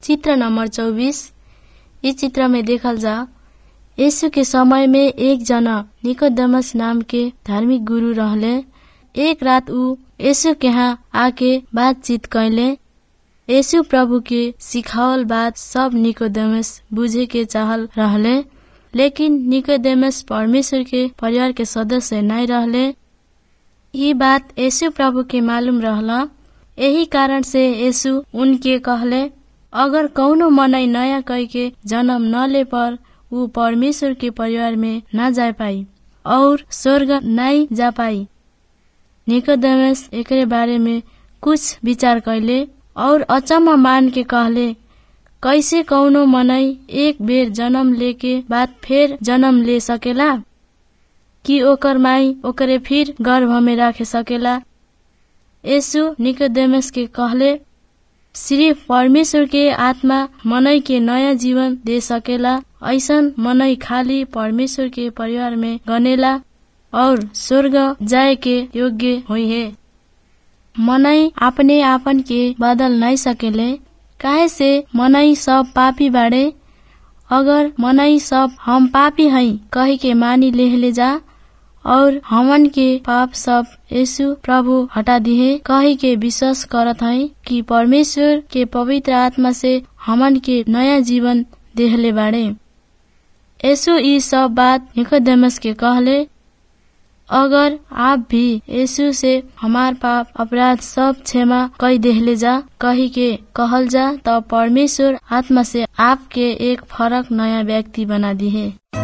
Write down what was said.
चित्र नंबर चौबीस इ चित्र में देखल जा यीशु के समय में एक जना निकोदमस नाम के धार्मिक गुरु रहले एक रात ऊ यीशु के यहाँ आके बातचीत कैले यीशु प्रभु के सिखावल बात सब निकोदेमस बुझे के चाहल रहले लेकिन निकोदेमस परमेश्वर के परिवार के सदस्य नहीं रहले ये बात यीशु प्रभु के मालूम रहला यही कारण से यीशु उनके कहले अगर कौनो मनई नया कह के जन्म न ले पर ऊ परमेश्वर के परिवार में न जा पाई और स्वर्ग नहीं जा पाई निकोदेमस एकरे बारे में कुछ विचार कैले और अचम्म मान के कहले कैसे कौनो मनई एक बेर जन्म लेके बाद फिर जन्म ले सकेला कि ओकर माई ओकरे फिर गर्भ में राखे सकेला यीशु निकोदेमस के कहले सिर्फ परमेश्वर के आत्मा मनई के नया जीवन दे सकेला ऐसन मनई खाली परमेश्वर के परिवार में गनेला और स्वर्ग जाए के योग्य हुई है मनई अपने आपन के बदल नहीं सकेले काहे से मनई सब पापी बाड़े अगर मनई सब हम पापी हई कही के मानी लेहले जा और हमन के पाप सब यीशु प्रभु हटा दिए कही के विश्वास करत है कि परमेश्वर के पवित्र आत्मा से हमन के नया जीवन देहले बाड़े यीशु ई सब बात निकोदेमस के कहले अगर आप भी यीशु से हमार पाप अपराध सब क्षमा कई देहले जा कही के कहल जा त परमेश्वर आत्मा से आपके एक फरक नया व्यक्ति बना दी है